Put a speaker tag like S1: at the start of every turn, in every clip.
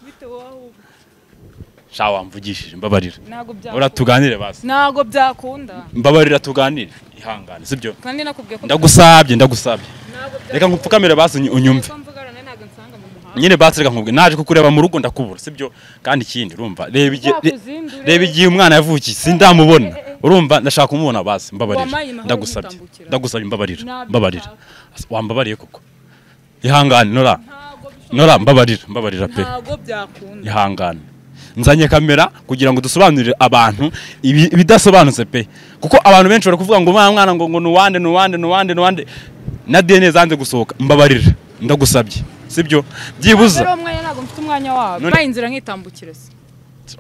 S1: ufite wowe ahubwo
S2: shawa wamvugishije mbabarira
S1: ntabwo
S2: ura
S1: byakunda
S2: tuganire basi
S1: ntabwo byakunda
S2: mbabarira tuganire ihangane sibyo
S1: kandi nakubwiye ko
S2: ndagusabye ndagusabye
S1: ntabwo byakunda
S2: reka ngupfukamire basi unyu- unyumve
S1: uko mvugana nawe ntabwo nsanga mu muhanda
S2: nyine basi reka nkubwire naje kukureba mu rugo ndakubura sibyo kandi ikindi urumva reba igihe re-
S1: Uzakuzindure.
S2: reba igihe umwana yavukiye sindamubona urumva ndashaka kumubona basi mbabarira
S1: Wampaye amahoro
S2: ndagusabye
S1: nkitambukira.
S2: ndagusabye mbabarira
S1: Ntabyo
S2: mbabarira
S1: nshaka.
S2: wambabariye koko ihangane nora
S1: ntabwo bishobora-
S2: nora mbabarira mbabarira pe
S1: ntabwo byakunda
S2: ihangane nzanye kamera kugira ngo dusobanurire abantu ibi- ibidasobanutse pe kuko abantu benshi bari kuvuga ngo mwana mwana ngo ngo nuwande nuwande nuwande nuwande na dna zanze gusohoka mbabarira ndagusabye sibyo byibuze
S1: Mbere uwo mwanya ntabwo mfite umwanya wabo
S2: None-
S1: baye inzira nkitambukire se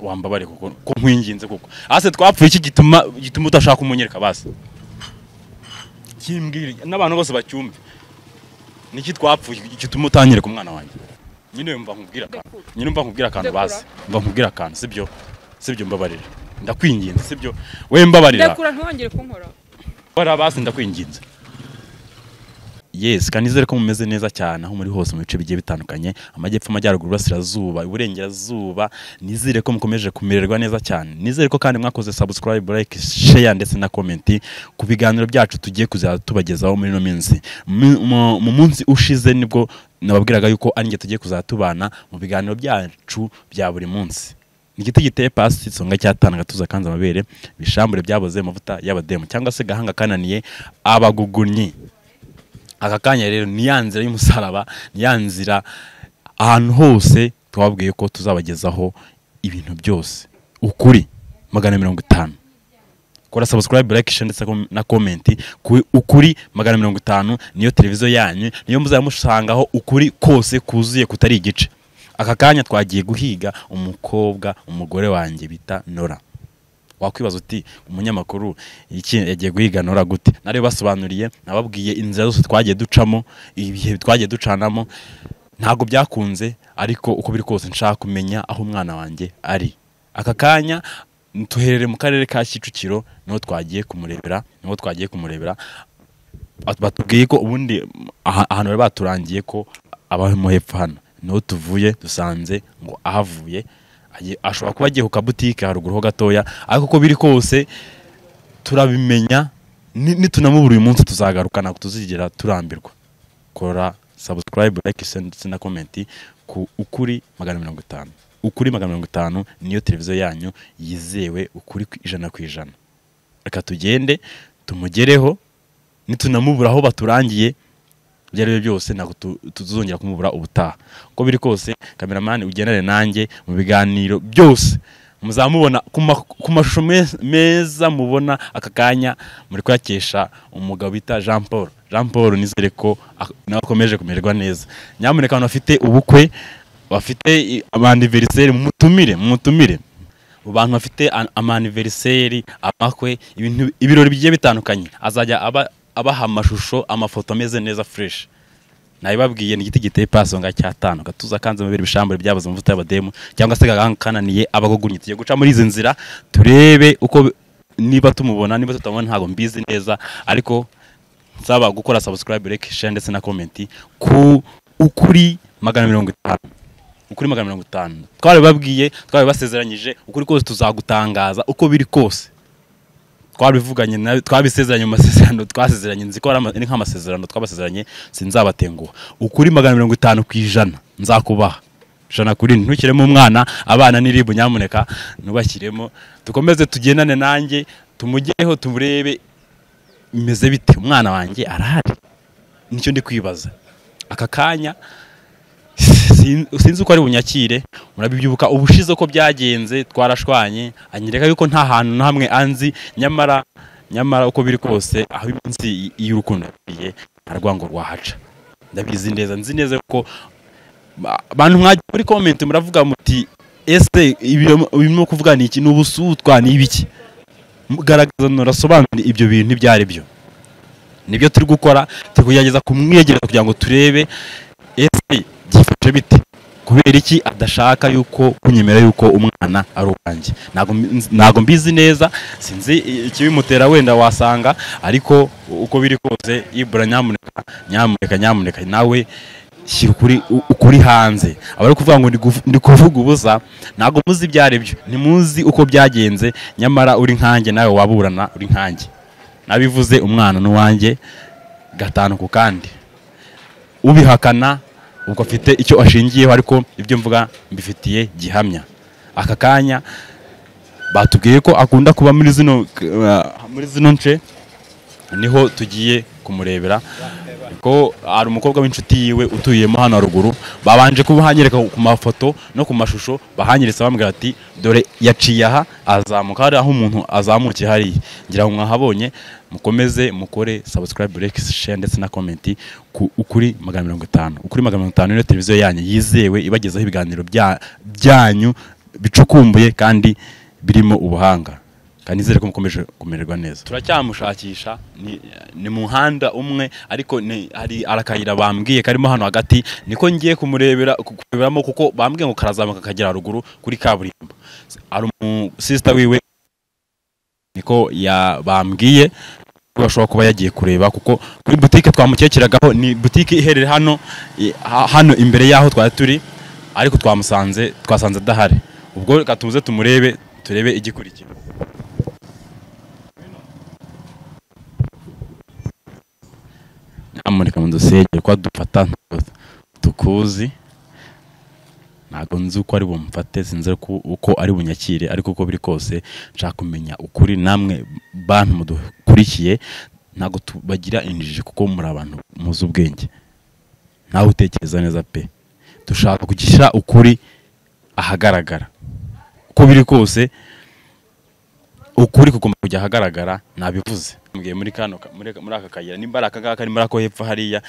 S2: wambabare kuko ko nkwinginze kuko hasi twapfuye iki gituma gituma udashaka umunyereka basi kimbwira n'abantu bose bacyumve niki twapfuye gituma utanyereka umwana wanjye nyine mba nkubwira akantu nyine mba nkubwira akantu
S1: Ndekura.
S2: bazi mba nkubwira akantu sibyo sibyo mbabarira ndakwinginze sibyo we mbabarira
S1: ndekura ntiwongere kunkora
S2: bara basi ndakwinginze yes kandi nizere ko mumeze neza cyane aho muri hose mu bice bigiye bitandukanye amajyepfo amajyaruguru iburasirazuba iburengerazuba nizere ko mukomeje kumererwa neza cyane nizere ko kandi mwakoze subscribe like share ndetse na comment ku biganiro byacu tugiye kuzajya tubagezaho muri ino minsi Mu- mu- mu munsi ushize nibwo nababwiraga yuko ari njye tugiye kuzajya tubana mu biganiro byacu bya buri munsi igiti giteye pasi isonga cyatanga agatuza kanze amabere ibishambure byaboze amavuta y'abademu cyangwa se gahanga kananiye abagugunyi aka kanya rero ni ya nzira y'umusaraba ni ya nzira ahantu hose twababwiye ko tuzabagezaho ibintu byose ukuri magana mirongo itanu kora subscribe like share ndetse na comment ku ukuri magana mirongo itanu niyo televiziyo yanyu niyo muzajya musangaho ukuri kose kuzuye kutari igice aka kanya twagiye guhiga umukobwa umugore wanjye bita nora wakwibaza uti umunyamakuru iki yagiye guhiga nora gute nari basobanuriye nababwiye inzira zose twagiye ducamo ibihe twagiye ducanamo ntabwo byakunze ariko uko biri kose nshaka kumenya aho umwana wanjye ari aka kanya tuherere mu karere ka kicukiro niho twagiye kumurebera niho twagiye kumurebera Bat- batubwiye ko ubundi aha- ahantu bari baturangiye ko abamo hepfo hano niho tuvuye dusanze ngo ahavuye agiye- ashobora kuba agiye ku kabutike haruguru ho gatoya ariko uko biri kose turabimenya ni- nitunamubura uyu munsi tuzagaruka ntabwo tuzigera turambirwa kora subscribe like share ndetse na comment ku ukuri magana mirongo itanu ukuri magana mirongo itanu niyo televiziyo yanyu yizewe ukuri ku ijana ku ijana reka tugende tumugereho nitunamubura aho baturangiye ibyo ari byo byose ntabwo tu- tuzongera kumubura ubutaha uko biri kose kameramani ugendane nanjye mu biganiro byose muzamubona ku ma- ku mashusho me- meza mubona aka kanya muri kuyakesha umugabo bita jean paul jean paul nizere ko ak- nawe akomeje kumererwa neza nyamuneka abantu bafite ubukwe bafite i- abaniveriseri mutumire mutumire mu bantu bafite an- amaniveriseri amakwe ibintu ibirori bigiye bitandukanye azajya aba abaha amashusho amafoto ameze neza fresh nabibabwiye ni igiti giteye paso nga cyatanu gatuza kanze amabere ibishambure byabuze amavuta y'abademu cyangwa se gahanga kananiye abagugunyi tugiye guca muri izi nzira turebe uko bi- niba tumubona niba tutamubona ntabwo mbizi neza ariko nsaba gukora subscribe like share ndetse na comment ku ukuri magana mirongo itanu ukuri magana mirongo itanu twarabibabwiye twarabibasezeranyije ukuri kose tuzagutangaza uko biri kose twabivuganye na twabisezeranye mu masezerano twasezeranye nzi ko ari ama- ari nk'amasezerano twabasezeranye sinzabatenguha ukuri magana mirongo itanu ku ijana nzakubaha ijana kuri ntukiremo umwana abana n'iribu nyamuneka ntubashyiremo dukomeze tugendane nanjye tumugeho turebe bimeze bite umwana wanjye arahari nicyo ndi kwibaza aka kanya sin- sinzi uko ari bunyakire murabibyibuka ubushize uko byagenze twarashwanye anyereka yuko nta hantu na hamwe anzi nyamara nyamara uko biri kose aho iminsi y'urukundo yagiye nta rwango rwahaca ndabizi neza nzi neza ko abantu mwagiye muri comment muravuga muti ese ibyo birimo kuvuga ni iki ni ubusutwa ni ibiki garagaza nurasobanure ibyo bintu ibyo ari byo nibyo turi gukora turi kugerageza kumwegereza kugira ngo turebe ese byifashe bite kubera iki adashaka yuko kunyemera yuko umwana ari uwanjye Ntabwo mbi- ntabwo mbizi neza sinzi i- ikibimutera wenda wasanga ariko uko biri kose ibura nyamuneka nyamuneka nyamuneka nawe shyira ukuri u- ukuri hanze aba ari kuvuga ngo ndi guv- ndi kuvuga ubusa ntabwo muzi ibyo ari byo ntimuzi uko byagenze nyamara uri nkanjye nawe waburana uri nkanjye nabivuze umwana n'uwanjye gatanu ku kandi ubihakana ubwo afite icyo ashingiyeho ariko ibyo mvuga mbifitiye gihamya aka kanya batubwiye ko akunda kuba muri zino eh, muri zino nce niho tugiye kumurebera ko hari umukobwa w'inshuti yiwe utuyemo hano haruguru babanje kuba hanyereka ku mafoto no ku mashusho bahanyeretse bambwira ati dore yaciye aha azamuka hari aho umuntu azamukiye hariya ngira ngo mwahabonye mukomeze mukore subscribe like share ndetse na comment ku ukuri magana mirongo itanu ukuri magana mirongo itanu niyo televiziyo yanyu yizewe ibagezaho ibiganiro bya- byanyu bicukumbuye kandi birimo ubuhanga kandi nizere ko mukomeje kumererwa neza turacyamushakisha ni, ni mu muhanda umwe ariko ni, hari arakayira bambwiye karimo hano hagati niko ngiye kumurebera ku- kureberamo kuko bambwiye ngo karazamuka kagera haruguru kuri kaburimbo S- hari umusisita wiwe niko ya bambwiye ko ashobora kuba yagiye kureba kuko kuri butike twamukekiragaho ni butike iherereye hano i- ha- hano imbere y'aho twari turi ariko twamusanze twasanze adahari ubwo reka tuze tumurebe turebe igikurikira nyamuneka mudusengere ko dufata tukuzi ntabwo nzi uko ari bumfate sinzi ko- uko ari bunyakire ariko uko biri kose nshaka kumenya ukuri namwe bantu mudukurikiye ntabwo tubagira injiji kuko muri abantu muzi ubwenge nawe utekereza neza pe dushaka kugishyira ukuri ahagaragara uko biri kose ukuri kugomba kujya ahagaragara nabivuze mbwiye muri kano ka- muri muri aka kayira nimba ari aka ngaka ari muri ako hepfo hariya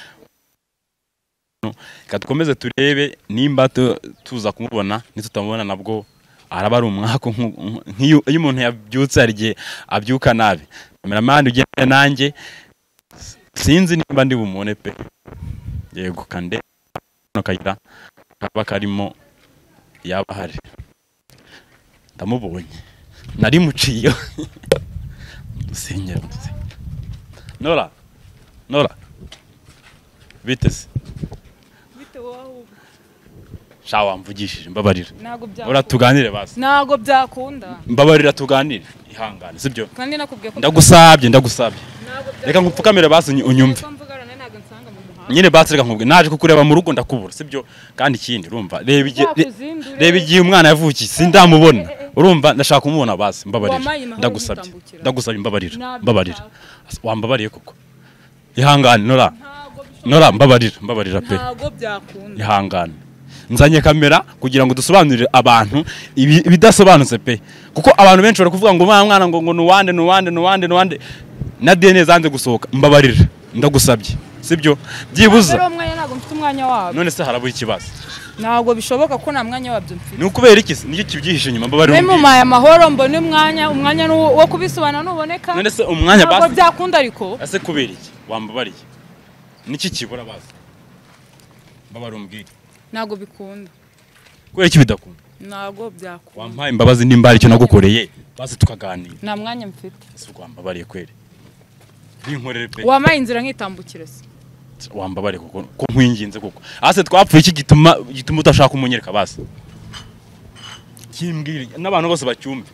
S2: No, reka dukomeze turebe nimba tu- tuza kumubona nitutamubona nabwo araba ari umwaka nku- nku- nk'iyo iyo umuntu yabyutse hari igihe abyuka nabi kameramani ugenda nanjye sinzi nimba ndi bumubone pe yego kande kano kayira kaba karimo yaba hari ndamubonye nari muciyo dusengera dusengera nora nora bite se sha wamvugishije mbabarira
S1: ntabwo
S2: ora
S1: byakunda
S2: tuganire basi
S1: ntabwo byakunda
S2: mbabarira tuganire ihangane sibyo
S1: kandi nakubwiye ko
S2: ndagusabye ndagusabye
S1: ntabwo byakunda.
S2: reka nkupfukamire basi unyu- unyumve
S1: Ko mvugana nawe ntabwo nsanga mu muhanda
S2: nyine basi reka nkubwire naje kukureba mu rugo ndakubura sibyo kandi ikindi urumva reba igihe re-
S1: Uzakuzindure.
S2: reba igihe umwana yavukiye sindamubona urumva ndashaka kumubona basi mbabarira
S1: Wamaye amahoro
S2: ndagusabye
S1: yitambukira.
S2: ndagusabye mbabarira
S1: Ntabyo
S2: mbabarira
S1: ushaka.
S2: wambabariye koko ihangane nora
S1: Ntabwo bishoboka.
S2: nora mbabarira mbabarira pe
S1: ntabwo byakunda
S2: ihangane nzanye kamera kugira ngo dusobanurire abantu ibi- ibidasobanutse pe kuko abantu benshi bari kuvuga ngo mwana mwana ngo ngo nuwande nuwande nuwande nuwande na dna zanze gusohoka mbabarira ndagusabye sibyo
S1: Rero
S2: byibuza
S1: umwanya ntabwo mfite umwanya wabyo
S2: none se harabura ikibazo
S1: ntabwo bishoboka ko nta mwanya wabyo mfite
S2: ni ukubera iki se? nicyo kibyihishe inyuma mbabarira
S1: mbe
S2: umbwire.
S1: mumaye amahoro mbone umwanya umwanya ni uwo- wo kubisobanura nuboneka
S2: none se umwanya
S1: ntabwo
S2: basi
S1: byakunda ariko
S2: ese kubera iki wambabariye niki kibura basi mbabarira umbwire
S1: ntabwo bikunda
S2: kubera iki bidakunda
S1: ntabwo byakunda
S2: wampaye imbabazi nimba hari icyo nagukoreye basi tukaganira
S1: nta mwanya mfite
S2: si rwambabariye kweri binkorere pe
S1: wamaye inzira nkitambukire se
S2: wambabare kuko ko nkwinginze kuko hasi twapfuye iki gituma gituma utashaka kumunyereka basi kimbwire n'abantu bose bacyumve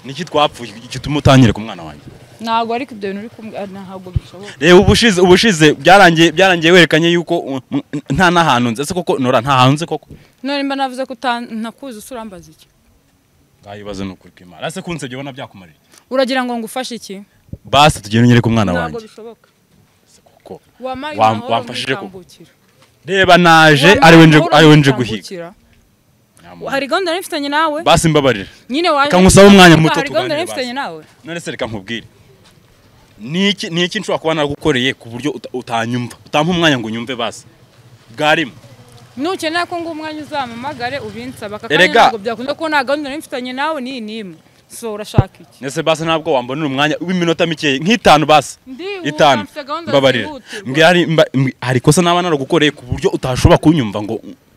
S2: niki twapfuye gituma utanyereka umwana wanjye
S1: ntabwo ariko ibyo bintu uri kumbwira ntabwo bishoboka
S2: reba ubushize ubushize byarangiye byarangiye werekanye yuko um, m- nta n'ahantu nzi ese koko nora nta hantu nzi koko
S1: none mba navuze ko uta- ntakuzi usurambaza iki
S2: ngayibaze ni ukuri kw'imana ese kunse byabona byakumarira
S1: uragira ngo ngufashe iki
S2: basi tugenda unyereka umwana
S1: ntabwo
S2: wanjye
S1: bishoboka
S2: Ese koko
S1: wamaye
S2: Wam-
S1: amahoro
S2: wamfashije ko-
S1: nkitambukira
S2: reba naje
S1: Wamaye
S2: ariwe nje
S1: amahoro
S2: ariwe nje guhiga
S1: nkitambukira. hari gahunda nari mfitanye nawe
S2: basi mbabarira
S1: nyine waje
S2: Reka ngusaba umwanya muto
S1: hari gahunda
S2: tuganire
S1: nari mfitanye nawe
S2: none se reka nkubwire ni iki ni iki nshobora kuba nagukoreye ku buryo uta- utanyumva utampa umwanya ngo unyumve basi bwarimo
S1: nukenera ko nguha umwanya uzampamagare ubinsaba aka kanya
S2: Erega.
S1: ntabwo byakunda ko nta gahunda nari mfitanye nawe n'iyi n'imwe so urashaka iki
S2: nese basi ntabwo wambonera umwanya w'iminota mikeya nk'itanu basi
S1: Ndihuta,
S2: itanu
S1: mfite gahunda
S2: mbabarira
S1: zihutirwa.
S2: mbwira hari mba- mb- hari ikosa naba naragukoreye ku buryo utashobora kunyumva ngo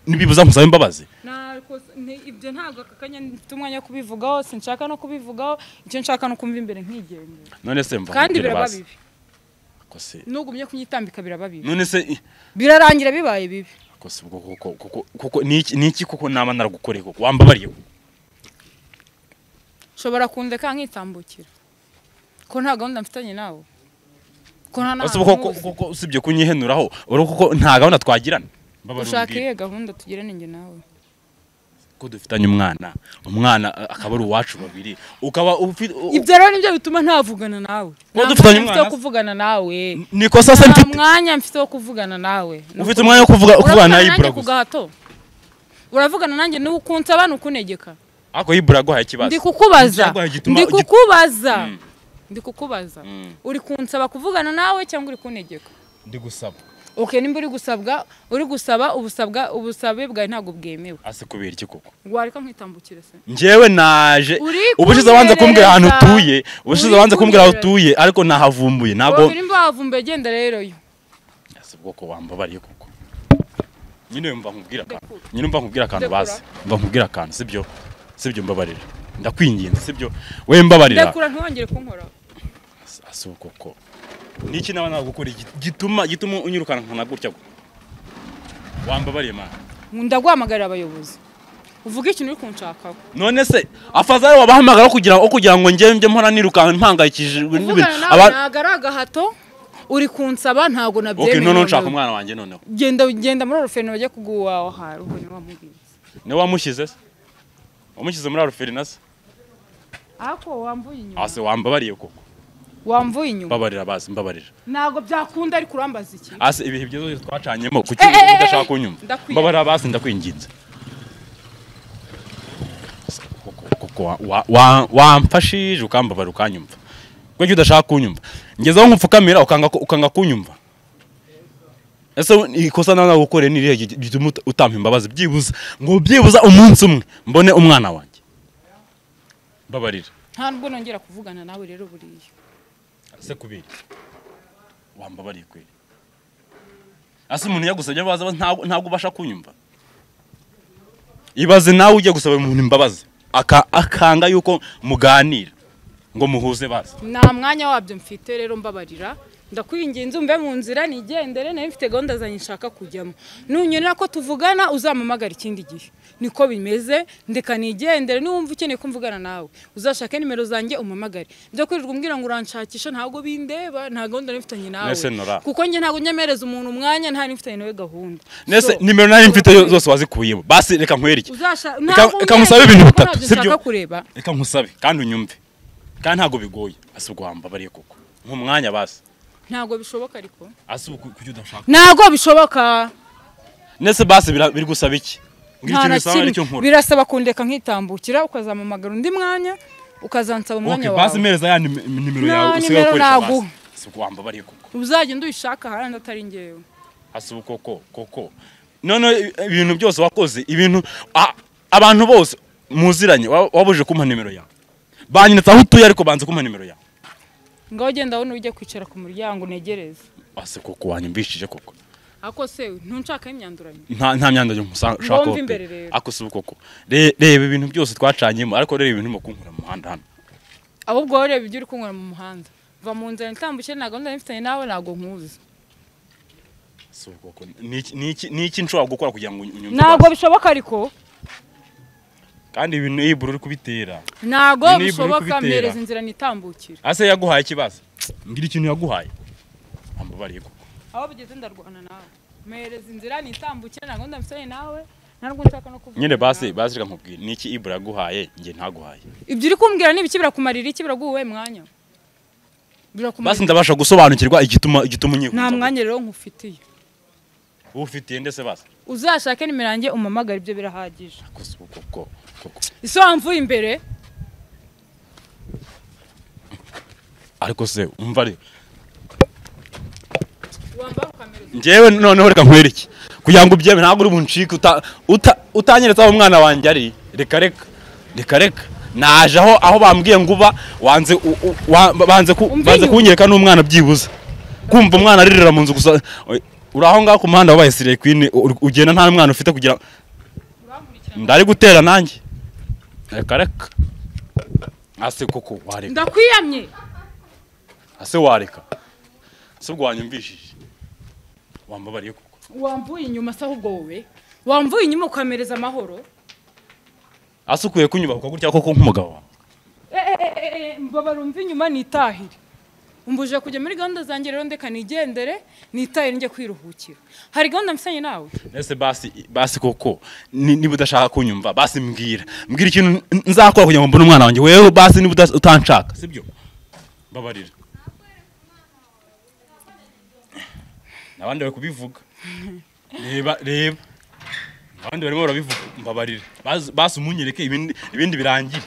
S2: nibibuza nkusabe imbabazi
S1: Ntabwo- ni- ibyo ntabwo aka kanya mfite umwanya wo kubivugaho sinshaka no kubivugaho icyo nshaka ni ukumva imbere nkigendera
S2: none se mva
S1: kandi
S2: nkubwire
S1: biraba
S2: basi
S1: bibi
S2: ko Ariko se
S1: n'ugumye kunyitambika biraba bibi
S2: none se i-
S1: birarangira bibaye bibi
S2: ariko se ubwo kuko kuko kuko ni iki- ni iki kuko naba naragukoreye kuko wambabariye
S1: nshobora kundeka nkitambukira ko nta gahunda mfitanye nawe ko nta
S2: ese ubwo kuko
S1: nkuzi.
S2: kuko usibye kunyihenuraho urabona kuko nta gahunda twagirana Mbabara
S1: ushaka
S2: umbwire.
S1: iyihe gahunda tugirane njye nawe
S2: ko dufitanye umwana umwana a- akaba ari uwacu babiri ukaba ufi- u- u-
S1: ibyo rero nibyo bituma ntavugana nawe
S2: Kuba
S1: Nta
S2: dufitanye
S1: mwanya mfite wo
S2: umwana se?
S1: kuvugana nawe
S2: niko sasa
S1: nta
S2: mfite
S1: mwanya mfite wo kuvugana nawe
S2: ufite umwanya wo kuvuga kuvugana na Ibura
S1: ku
S2: gusa
S1: gahato uravugana nanjye niba ukunze abantu ukunegeka
S2: ariko Ibura aguhaye ikibazo
S1: ndi kukubaza
S2: Icyago gituma-
S1: ndi
S2: git-
S1: kukubaza
S2: Mm.
S1: ndi kukubaza
S2: Mm.
S1: uri kunsaba kuvugana nawe cyangwa uri kunegeka
S2: ndi gusaba
S1: okay nimba uri gusabwa uri gusaba ubusabwa ubusabe bwawe ntabwo bwemewe
S2: ase kubera iki koko
S1: wareka nkitambukire se
S2: njyewe naje
S1: Uri
S2: ubushize abanza kumbwira ahantu
S1: kunyereza.
S2: utuye ubushize
S1: Uri
S2: abanza kumbwira aho
S1: kunyereza.
S2: utuye ariko nahavumbuye ntabwo
S1: ubiri mbavumbe genda rero yo
S2: ese ubwoko wambabariye koko nyine mba nkubwira akantu nyine mba nkubwira akantu
S1: Ndekura.
S2: bazi mba nkubwira akantu sibyo sibyo mbabarira ndakwinginze sibyo we mbabarira
S1: ndekura ntiwongere kunkoraho
S2: ase ubwoko niki naba nagukora igi- gituma gituma unyirukana nkana gutya go wambabariye mana
S1: ndaguhamagarira abayobozi uvuge ikintu uri kunshakaho
S2: none se afazari wabahamagara kugira ngo kugira ngo njye njye mpora nirukanka mpangayikishijwe n'ibintu
S1: kuvugana nawe
S2: aba-
S1: ntabwo ari agahato uri kunsaba ntabwo
S2: okay
S1: nabyemerewe
S2: none nshaka umwana wanjye noneho
S1: genda genda muri orofero bajye kuguhaha hari ubwo niba mubwiye
S2: ni we wamushyize se wamushyize muri aruferina se
S1: ariko wambuye inyuma
S2: ase wambabariye koko
S1: wamvuye inyuma
S2: mbabarira bazi mbabarira
S1: ntabwo byakunda ariko urambaza iki
S2: ase ibihe byose twacanyemo kuki
S1: Eh, eh, eh, eh,
S2: udashaka kunyumva
S1: ndakwiye.
S2: mbabarira bazi ndakwinginze Ase, koko- koko wa- wa- wa- wamfashije ukambabara ukanyumva kuki udashaka kunyumva ngezeho nkupfukamira ukanga ukanga kunyumva ese u- ikosa nawe nagukoreye ni irihe gi- gituma uta- utampa imbabazi byibuza ngo byibuza umunsi umwe mbone umwana wanjye mbabarira
S1: nta nubwo nongera kuvugana nawe rero buriya
S2: ese kubera iki? wambabariye kweli ase umuntu yagusabye imbabazi aba ntabwo- ntabwo ubasha kunyumva ibaze nawe ujya gusaba umuntu imbabazi aka- akanga yuko muganira ngo muhuze bazi
S1: nta mwanya wabyo mfite rero mbabarira ndakwinginze umve mu nzira nigendere nayo mfite gahunda zanjye nshaka kujyamo nunyonera ko tuvugana uzamamagara ikindi gihe niko bimeze ndeka nigendere niwumva ukeneye ko mvugana nawe uzashake nimero zanjye umamagare byo kwirirwa umbwira ngo uranshakisha ntabwo bindeba nta gahunda nari mfitanye nawe
S2: Mwese nora.
S1: kuko njye ntabwo nyemereza umuntu umwanya nta nifitanye nawe gahunda
S2: nese
S1: So,
S2: nimero nari mfite yo- zose wazikuyemo basi reka nkwereke
S1: uzasha-
S2: Reka-
S1: ntabwo
S2: reka ngusabe
S1: umbwira
S2: ibintu
S1: ko
S2: bitatu,
S1: ntabyo
S2: sibyo?
S1: nshaka kureba
S2: reka nkusabe kandi unyumve kandi ntabwo bigoye ase ubwo wambabariye koko nk'umwanya basi
S1: ntabwo bishoboka ariko
S2: ase ubu kuki udashaka
S1: ntabwo bishoboka
S2: nese basi bira- biri gusaba iki ngira
S1: Nta
S2: ikintu
S1: na
S2: bisaba aricyo
S1: kimwe.
S2: nkora
S1: birasaba kundeka nkitambukira ukazampamagara undi mwanya ukazansaba
S2: Okay,
S1: umwanya
S2: basi
S1: wawe
S2: mpereza ya nim- nimero
S1: Nta
S2: yawe usigaye
S1: nimero
S2: ukoresha
S1: naguha.
S2: basi ase ubwo wambabariye koko
S1: uzagenda uyishaka ahandi atari ngewe
S2: hasi koko koko none ibintu byose wakoze ibintu a- abantu bose muziranye wa- wabujije kumpa nimero yawe banyeretse aho utuye ariko banze kumpa nimero yawe
S1: ngaho ugenda wowe ujya kwicara ku muryango unegereze
S2: hasi koko wanyumvishije koko
S1: ako se ntunshakaho imyanduranyo
S2: nta nta myandage nshaka
S1: Ngomva imbere rero.
S2: ako si koko Re- reba ibintu byose twacanyemo ariko reba ibintu urimo kunkura mu muhanda hano
S1: ahubwo wowe reba ibyo uri kunywera mu muhanda va mu nzira ntitambukire nta gahunda nifitanye nawe ntabwo nkuzi
S2: si koko ni iki- ni iki- ni iki nshobora gukora kugira ngo uny- unyumve
S1: ntabwo
S2: basi?
S1: bishoboka ariko
S2: kandi ibintu ibura uri kubitera
S1: ntabwo
S2: Ni nibura uri
S1: bishoboka
S2: kubitera.
S1: mpereza inzira nitambukira
S2: ase yaguhaye ikibazo ngira ikintu yaguhaye wambabariye koko
S1: aho bigeze ndarwana nawe mpereza inzira nitambukire nta gahunda nifitanye nawe ntabwo nshaka no kuvuga
S2: nyine basi basi reka nkubwire ni iki ibura yaguhaye njye ntaguhaye
S1: ibyo uri kumbwira ni ibiki birakumarira iki biraguha uwuhe mwanya
S2: basi
S1: birakumarira
S2: ndabasha gusobanukirwa igituma igituma unyikuza
S1: nta mwanya rero nkufitiye
S2: ufitiye ndetse basi
S1: uzashake nimero yanjye umamagare ibyo birahagije
S2: Gusa uko- uko- uko-
S1: ese wamvuye imbere
S2: ariko se umva rero
S1: wambara ukamereza
S2: njyewe noneho reka nkwereke kugira ngo ubyeme ntabwo uri buncike uta- uta- utanyeretse aho umwana wanjye ari reka reka reka reka naje aho aho bambwiye ngo uba wanze u- u- wa- banze ku-
S1: Umva
S2: banze
S1: inyuma.
S2: kunyereka n'umwana byibuze kumva umwana aririra mu nzu gusa uri aho ngaho ku muhanda wabaye sire kwini u- ugenda nta mwana ufite kugira
S1: urankurikirana
S2: ndari gutera nanjye reka reka ase koko wareka
S1: ndakwiyamye
S2: ase wareka ese ubwo wanyumvishije wambabariye koko
S1: wamvuye inyuma se ahubwo wowe wamvuye inyuma ukamereza amahoro
S2: asukuye kunyubahuka gutya koko nk'umugabo wawe
S1: mbabara umva inyuma nitahire umbuje kujya muri gahunda zanjye rero ndeka nigendere nitahire njye kwiruhukira hari gahunda mfitanye nawe
S2: ese basi basi koko ni- niba udashaka kunyumva basi mbwira mbwira ikintu n- nzakora kugira ngo mbone umwana wanjye wewe basi niba udas- utanshaka sibyo mbabarira nabandi bari kubivuga reba reba abandi barimo barabivuga mbabarira Basi- basi umunyereke ibindi ibindi birangire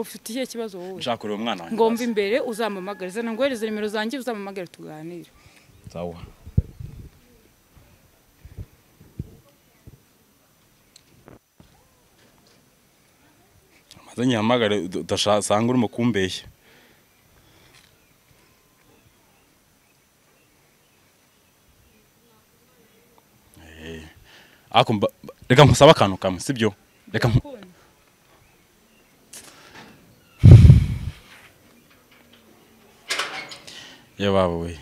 S1: ufite ikihe kibazo wowe
S2: nshaka kureba umwana wanjye
S1: ngomba imbere uzampamagare zana ngohereze nimero zanjye uzampamagare tuganire
S2: sawa maze nyihamagare uda- udasanga urimo kumbeshya Eh, ako mba- mba- reka nkusabe akantu kamwe sibyo reka nku- ye babo we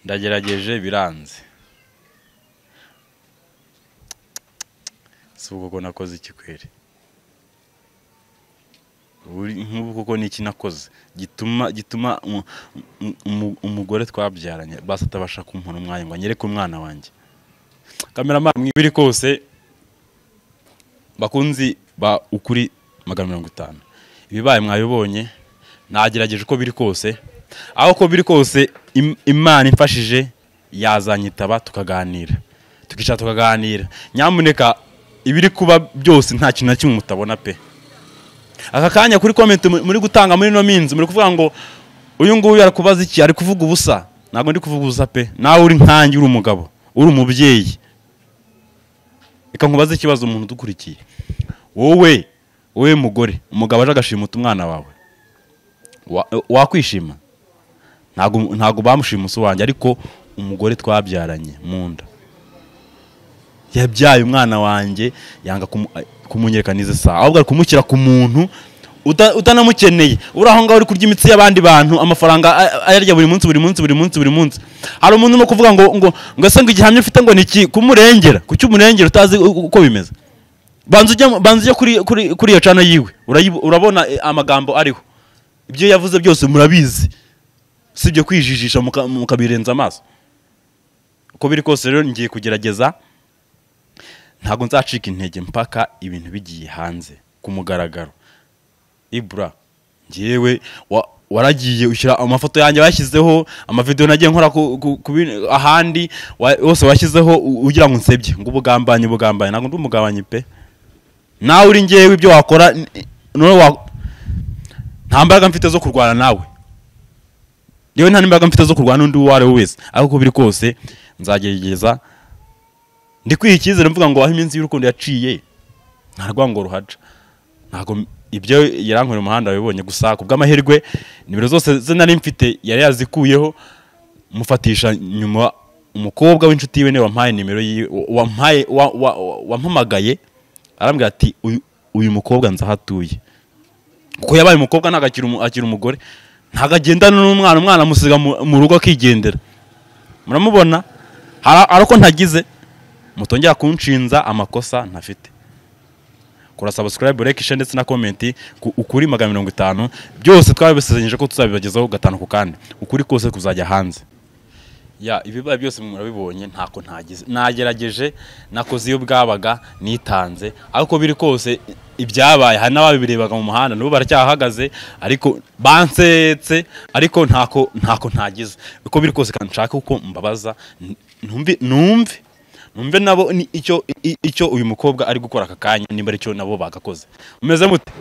S2: ndagerageje biranze si ubwo ko nakoze ikikwere Uri- nk'ubu koko ni iki nakoze gituma gituma umu- umu- umugore twabyaranye basi atabasha kumpona umwanya ngo anyereke umwana wanjye kameramani mwibiri kose bakunzi ba ukuri magana mirongo itanu ibibaye mwabibonye nagerageje uko biri kose aho uko biri kose im- imana imfashije yazanyitaba tukaganira tukicara tukaganira nyamuneka ibiri kuba byose nta kintu na kimwe mutabona pe aka kanya kuri komenti mu- muri gutanga muri ino minsi muri kuvuga ngo uyu nguyu arakubaza iki ari kuvuga ubusa ntabwo ndi kuvuga ubusa pe nawe uri nkange uri umugabo uri umubyeyi reka nkubaze ikibazo umuntu udukurikiye wowe wowe mugore umugabo aje agashimuta umwana wawe wa- wakwishima ntabwo ntabwo bamushimusi wanjye ariko umugore twabyaranye mu nda yabyaye umwana wanjye yanga kumu- kumunyereka n'izi saha ahubwo ari kumushyira ku muntu uta- utanamukeneye uri aho ngaho uri kurya imitsi y'abandi bantu amafaranga a- ayarya buri munsi buri munsi buri munsi buri munsi hari umuntu urimo kuvuga ngo ngo ngo ese ngo igihamya ufite ngo ni iki kumurengera kuki umurengera utazi u- uko bimeze banza ujya banza ujya kuri kuri kuri iyo cana yiwe urayibo- urabona eh, amagambo ariho ibyo yavuze byose murabizi si ibyo kwijijisha muka- mukabirenza amaso uko biri kose rero ngiye kugerageza ntabwo nzacika intege mpaka ibintu bigiye hanze ku mugaragaro ibura ngewe wa- waragiye ushyira amafoto yanjye washyizeho amavidewo nagiye nkora ku- ku- ku bin- ahandi wa- wose washyizeho u- ugira ngo nsebye ngo ubugambanyi ubugambanyi ntabwo ndi umugambanyi pe nawe uri ngewe ibyo wakora n- noneho wa- nta mbaraga mfite zo kurwana nawe yewe nta n'imbaraga mfite zo kurwana n'undi uwo ari we wese ariko uko biri kose nzagerageza ndi kwiha icyizere mvuga ngo aho iminsi y'urukundo yaciye nta rwango ruhaca ntabwo m- ibyo yarankoreye umuhanda wabibonye gusa ku bw'amahirwe nimero zose ze nari mfite yari yazikuyeho mufatisha nyuma umukobwa w'inshuti yiwe niwe wampaye nimero yiwe wampaye wa- wa- wa- wampamagaye arambwira ati "Uyu- uyu mukobwa nzahatuye kuko yabaye umukobwa ntabwo akiri umu- akiri umugore ntabwo agendana n'umwana umwana amusiga mu mu rugo akigendera muramubona hari hari uko ntagize mutongera kunshinza amakosa ntafite kora subscribe like share ndetse na comment ku ukuri magana mirongo itanu byose twabibasezeranyije ko tuzabibagezaho gatanu ku kandi ukuri kose kuzajya hanze ya ibibaye byose murabibonye ntako ntagize nagerageje nakoze iyo bwabaga nitanze ariko biri kose ibyabaye hari n'ababirebaga mu muhanda nabo baracyahagaze ariko bansetse ariko ntako ntako ntagize uko biri kose kandi nshaka uko mbabaza n- numve numve numve nabo ni- icyo i- icyo uyu mukobwa ari gukora aka kanya nimba ari cyo nabo bagakoze mumeze mute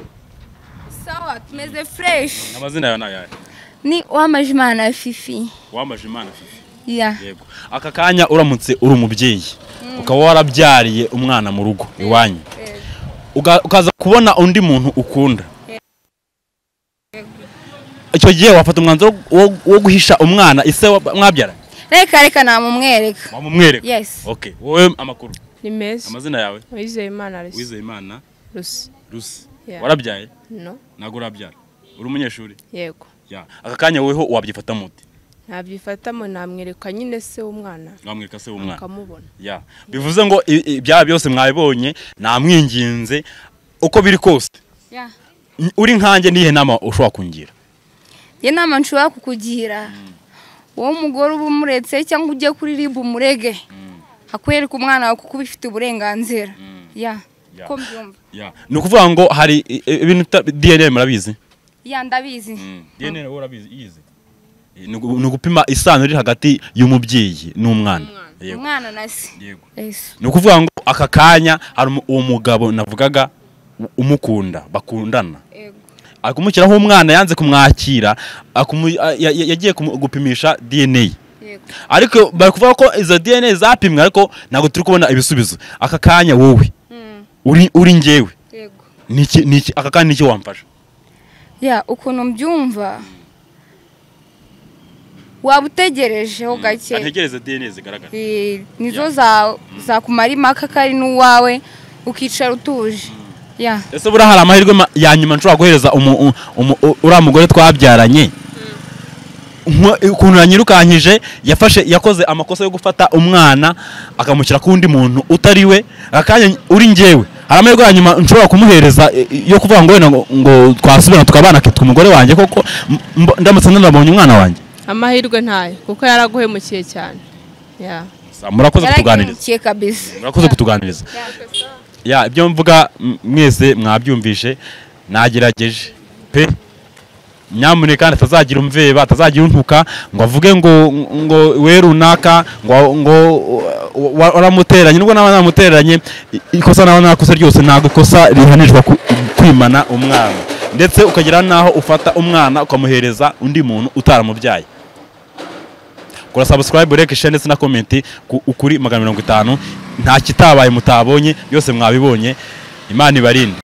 S3: sawa tumeze fresh
S2: amazina yawe nayahe
S3: ni uwamajimana fifi
S2: wamaje imana fifi
S3: ya
S2: yego aka kanya uramutse uri umubyeyi ukaba warabyariye umwana mu rugo iwanyu Uga- ukaza kubona undi muntu ukunda icyo gihe wafata umwanzuro wo- wo guhisha umwana ise wa- mwabyaranye
S3: reka reka namumwereka
S2: wamumwereka
S3: Yes.
S2: okay wowe amakuru
S4: ni meza
S2: amazina yawe
S4: wizeye imana arisi
S2: wizeye imana
S4: rusi
S2: rusi
S4: Yeah.
S2: warabyaye
S4: no
S2: ntabwo urabyara uri umunyeshuri
S4: yego
S2: Ya. aka kanya weho wabyifatamo ute
S4: ntabyifatamo namwereka nyine se w'umwana
S2: mwamwereka se w'umwana
S4: akamubona
S2: ya bivuze ngo i- i- ibyaha byose mwabibonye namwinginze uko biri kose
S3: Yeah.
S2: n- uri nkanjye nihe nama ushobora kungira
S3: iyo nama nshobora kukugira wowe umugore uba umuretse cyangwa ujye kuri ribu umurege hakwereka umwana wawe kuko ubifite uburenganzira ya
S2: Ya.
S3: ko mbyumva
S2: ya ni ukuvuga ngo hari i- i- ibintu bita- DNA murabizi
S3: ya ndabizi
S2: DNA wowe urabizi iyizi ni ugu- ni ugupima isano iri hagati y'umubyeyi n'umwana Yego,
S3: umwana na se
S2: yego.
S3: Yesu.
S2: ni ukuvuga ngo aka kanya hari umu- uwo mugabo navugaga u- umukunda bakundana
S3: Yego.
S2: akumukiraho umwana yanze kumwakira akumu- a- ya- ya- yagiye kumu- gupimisha DNA
S3: Yego.
S2: ariko bari kuvuga ko izo DNA zapimwe ariko ntabwo turi kubona ibisubizo aka kanya wowe
S3: Mm.
S2: uri uri njyewe
S3: Yego.
S2: niki niki aka kanya niki wamfasha
S3: ya ukuntu mbyumva waba utegerejeho gake
S2: ntegereze DNA zigaragara
S3: Eh, nizo za- zakumara impaka ko ari n'uwawe ukicara utuje ya
S2: ese buriya hari amahirwe ma- ya nyuma nshobora guhereza umu- u- umu- u- uriya mugore twabyaranye Nko- ukuntu yanyirukankije yafashe yakoze amakosa yo gufata umwana akamushyira ku wundi muntu utari we akanya uri njyewe hari amahirwe ya nyuma nshobora kumuhereza e, e, yo kuvuga ngo wenda ngo- ngo twasubirana tukabana akitwa umugore wanjye koko m- mb- ndamutse ndabonye umwana wanjye
S4: amahirwe ntayo kuko yaraguhemukiye cyane ya
S2: murakoze kutuganiriza
S3: yaragimukiye kabisa
S2: murakoze kutuganiriza ya ibyo mvuga m- mwese mwabyumvishe nagerageje pe nyamuneka kandi atazagira umveba atazagira untuka ngo avuge ngo ngo we runaka ngo ngo wa- wa- waramuteranye nubwo nawe namuteranye i- ikosa nawe nakoze ryose ntabwo ikosa rihanirwa ku- kwimana umwana ndetse ukagera n'aho ufata umwana ukamuhereza undi muntu utaramubyaye kora subscribe like share ndetse na comment ku- kuri magana mirongo itanu nta kitabaye mutabonye byose mwabibonye imana ibarinde